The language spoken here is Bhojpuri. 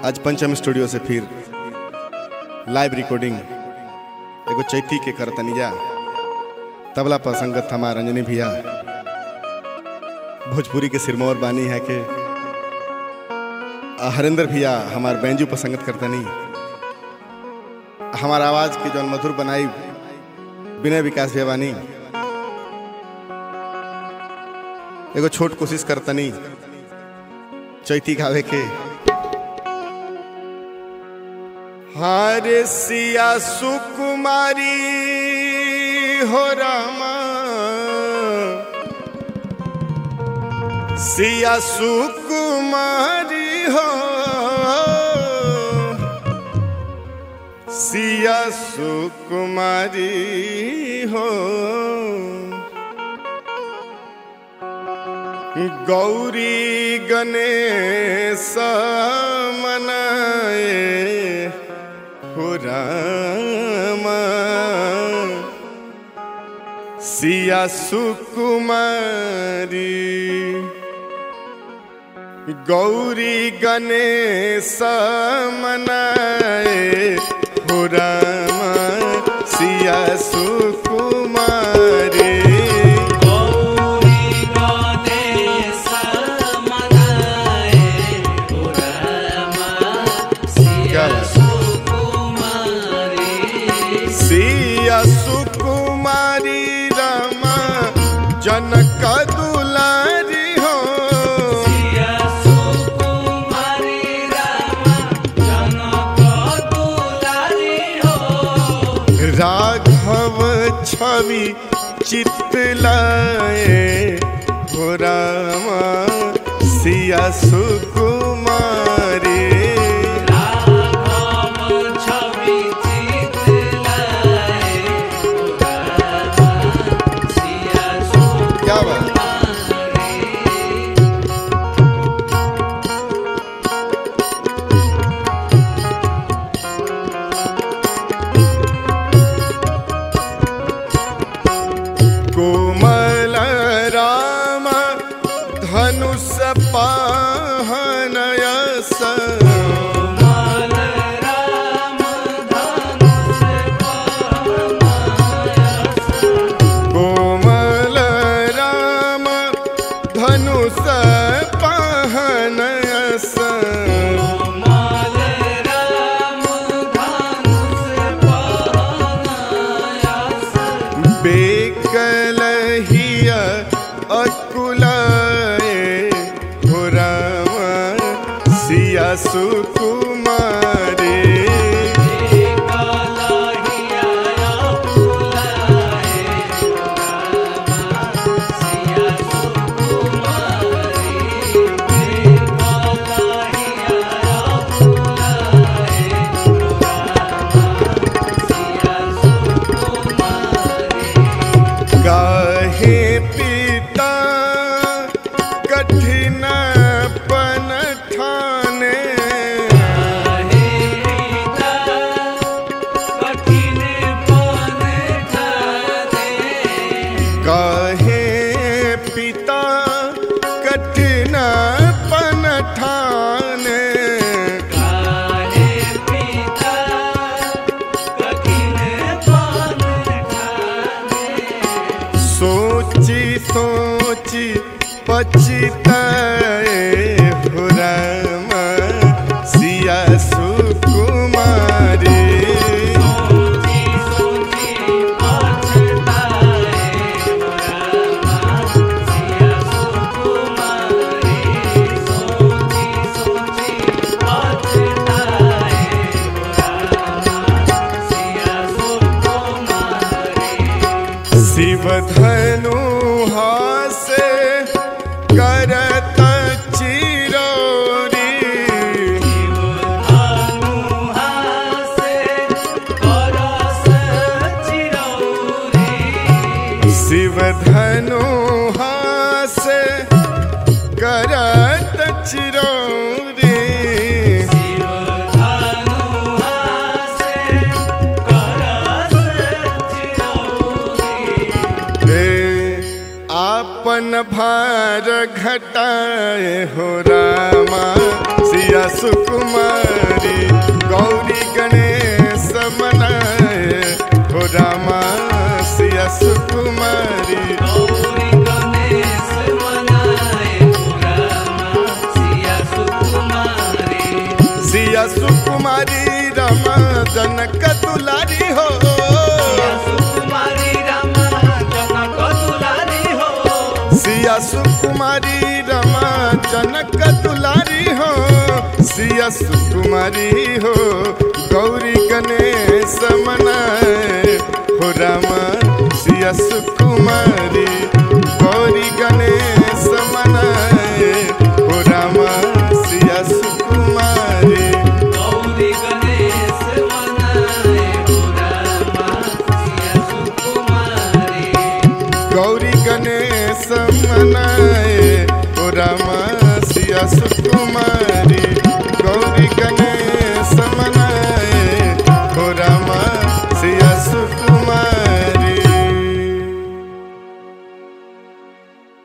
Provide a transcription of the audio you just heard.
आज पंचम स्टूडियो से फिर लाइव रिकॉर्डिंग एगो चैती के करतनिया तबला पर संगत हमार रंजनी भैया भोजपुरी के सिरमौर बानी है के आ, हरेंद्र भैया हमार बैंजू पर संगत करतनी हमार आवाज के जौन मधुर बनाई विनय विकास भैया बानी एगो छोट कोशिश करतनी चैती गावे के हारे सिया सुकुमारी हो रामा सिया सुकुमारी हो सिया सुकुमारी हो गौरी गणेश मनाए हो रामा सिया सुकुमारी गौरी गणेश मनाए हो रामा सिया सुकुमारी गौरी गणेश मनाए पुरमा क्या सिया बात? सुकुमारी सिया सुकुमारी रामा जनक दुलारी हो सिया सुकुमारी रामा जनक दुलारी हो राघव छवि चितलाए हो रामा सिया सुकुमारी राम छवि चितलाए पुरमा सिया क्या बात सुकुमारी कोमल राम धनुष पाहनयस माल राम धनुष कोमल राम धनुष पाहनयस माल राम धनुष पाहनायास बेकलहिया अकुलाए हो राम सिया सुकुमारे कलहिया फुलाए सिया सुकुमारी कलहिया फुलाए सिया सुकुमारी काहे पिता कठिन पन ठाने हे पिता कठिन पन ठाने काहे पिता कठिन पन ठाने काहे पिता कठिन पन ठाने सोची सोची पछताए हो राम सिया सुकुमारी सोची सोची पछताए रामा सिया सुकुमारी सोची सोची पछताए रामा सिया सुकुमारी शिव धनु हासे करत चिरौरी शिव धनु हासे करत चिरौरी हे आपन न भार घटाए हो रामा सिया सुकुमारी गौरी गणेश मनाए हो रामा सिया सुकुमारी गौरी गणेश मनाए रामा सिया सुकुमारी सिया सुकुमारी रमा जनक दुलारी हो सिया सुकुमारी रामा जनक दुलारी हो सिया सुकुमारी रमा जनक दुलारी हो सिया सुकुमारी हो गौरी गणेश मनाए हो रामा सिया सुकुमारी गौरी गणेश मनाए हो रामा सिया सुकुमारी गौरी गणेश मनाए रामा सिया सुकुमारी गौरी गणेश मनाए ओ रामा सिया सुकुमारी गौरी गणेश मनाए ओ रामा सिया सुकुमारी